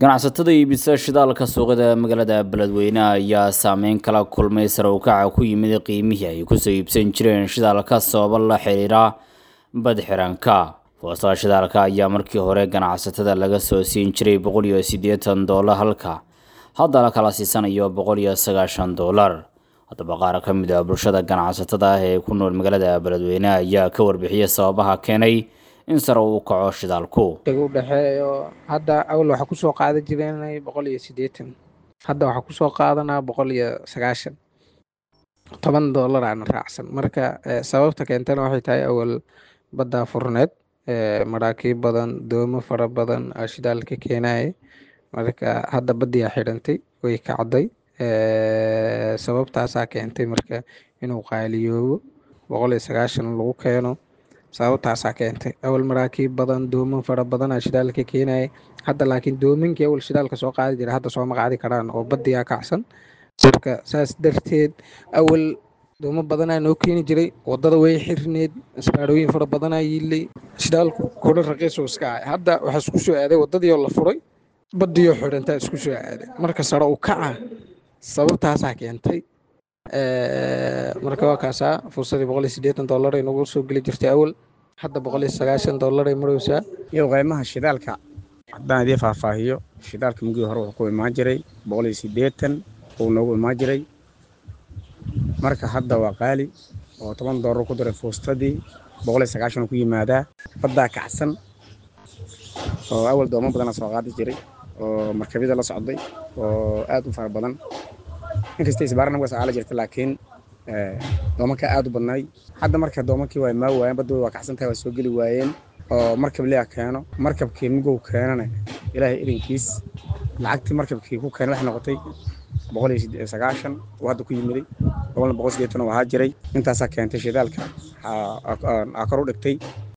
ganacsatada iibisa shidaalka suuqyada magaalada beledweyne ayaa saameyn kala kulmay sare u kaca ku yimid qiimihii ay kusoo iibsan jireen shidaalka sababo la xiriira badxiranka foostada shidaalka ayaa markii hore ganacsatada laga soo siin jiray boqol iyo siddeetan doolar halka hadda la kala siisanayo boqol iyo sagaashan doolar haddaba qaar ka mid a bulshada ganacsatada ah ee ku nool magaalada beledweyne ayaa ka warbixiyay sababaha keenay in sare uu kaco shidaalku u dhexeeyo hadda awal waxaa kusoo qaadan jireen boqol iyo siddeetan hadda waxaa kusoo qaadanaa boqol iyo sagaashan toban doolar aana raacsan marka sababta keentana waxay tahay awal baddaa furneed maraakiib badan doomo fara badan aa shidaalka keenaya marka hadda baddiyaa xidhantay way kacday sababtaasaa keentay marka inuu qaaliyoobo boqol iyo sagaashan lagu keeno sababtaasaa keentay awal maraakiib badan dooman fara badanaa shidaalka keenaya hadda laakiin doominkii awal shidaalka soo qaadi jira hadda sooma qaadi karaan oo baddiyaa kacsan marka saas darteed awal doomo badanaa noo keeni jiray wadada way xirneed isbaarooyin fara badanaa yiilay shidaalku kudha raqiisuu iska ahay hadda waxaa isku soo aaday wadadiioo la furay baddiioo xidhantaa isku soo aaday marka sare u kaca sababtaasaa keentay marka waa kaasaa fursadii boqol iyo siddeetan dollar ay nagu soo geli jirtay awal hadda boqol iyo sagaashan dollar ay maraysaa iyo qiimaha shidaalka haddaan idiin faahfaahiyo shidaalka mugii hore wuxuu ku imaan jiray boqol iyo siddeetan uu noogu imaan jiray marka hadda waa qaali oo toban dollar ku daray fuustadii boqol iyo sagaashan ku yimaadaa baddaa kacsan oo awal doomo badana soo qaadi jiray oo markabyada la socday oo aad u fara badan inkasta isbaarana waa socdaala jirta laakiin doomanka aad u badnaay hadda marka doomankii waa imaa waayeen badda waa kacsan tahay waa soo geli waayeen oo markab lea keeno markabkii mugow keenana ilaahay irinkiis lacagtii markabkii ku keenay waxay noqotay boqol iyo sagaashan oo hadda ku yimiday boqolna boqol sideetan oo ahaa jiray intaasaa keentay shidaalka aa kor u dhigtay